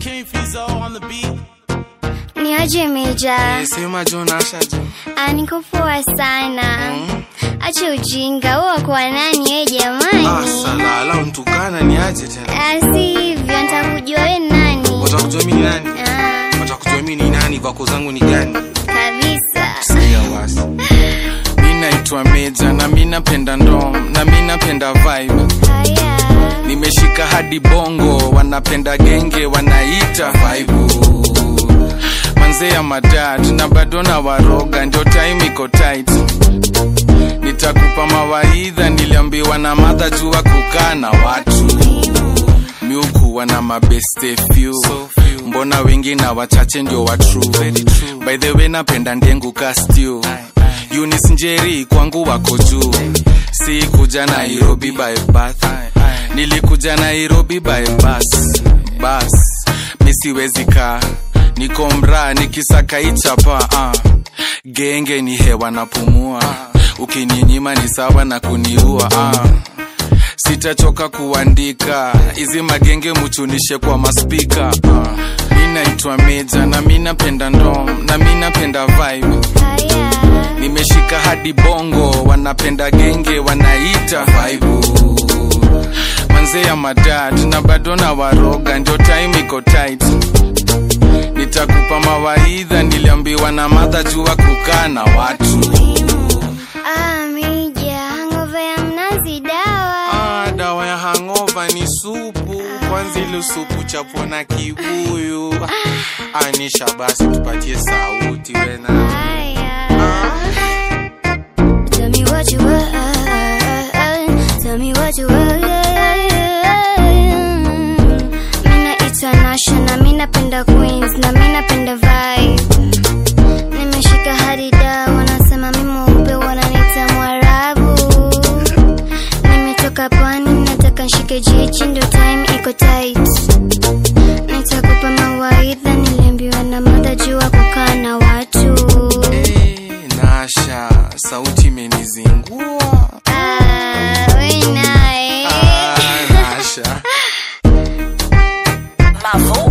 King Fizo on the beat. Ni aje Meja? Sema Jonasha jo. Ah, niko poa sana. Acha ujinga huo kwa nani we jamani? Ah, salala untukana ni aje tena. Ah, si hivyo nitakujua we ni nani? Watakujua mimi ni nani? Ah, Watakujua mimi ni nani kwako zangu ni gani? kabisa. Sikia wasi. Mimi naitwa Meja na mimi napenda ndom na mimi napenda vibe. Haya. Nimeshika hadi bongo wanapenda genge wanaita vibe. Manze ya madad na bado na waroga ndio time iko tight. Nitakupa mawaidha niliambiwa na madha jua kukaa na watu miukuwa na mabeste few mbona wengi na wachache ndio wa true by the way napenda ndengu kastiu Eunice njeri kwangu wako juu si kuja nairobi by bath nilikuja nairobi by bus bus misiwezi kaa niko mraa nikisaka ichapa uh. genge ni hewa napumua ukininyima ni sawa na kuniua uh sitachoka kuandika hizi magenge muchunishe kwa maspika uh. mi naitwa meja na mi napenda ndom na mi napenda vibe Haya. nimeshika hadi bongo wanapenda genge wanaita vibe manze ya madad na bado na waroga ndio time iko tight nitakupa mawaidha niliambiwa na madha jua kukaa na watu Ah, Meja, hangover ya mnazi dawa. Ah, dawa ya hangova ni supu kwanza ile supu chapo na kibuyu anisha basi tupatie sauti wena Haya. Tell me what you want. Tell me what you want. Mina itwa Nasha na mi napenda Queens na mi napenda vibe. Nimeshika hadi da wanasema mi mweupe wananiita Mwarabu. Nimetoka pwani nataka nshike jiji ndo time iko tight. Nitakupa mawaidha niliambiwa na madha jua kukaa na watu. Eh, nasha sauti imenizingua Ah, we naye. ah, nasha My voice.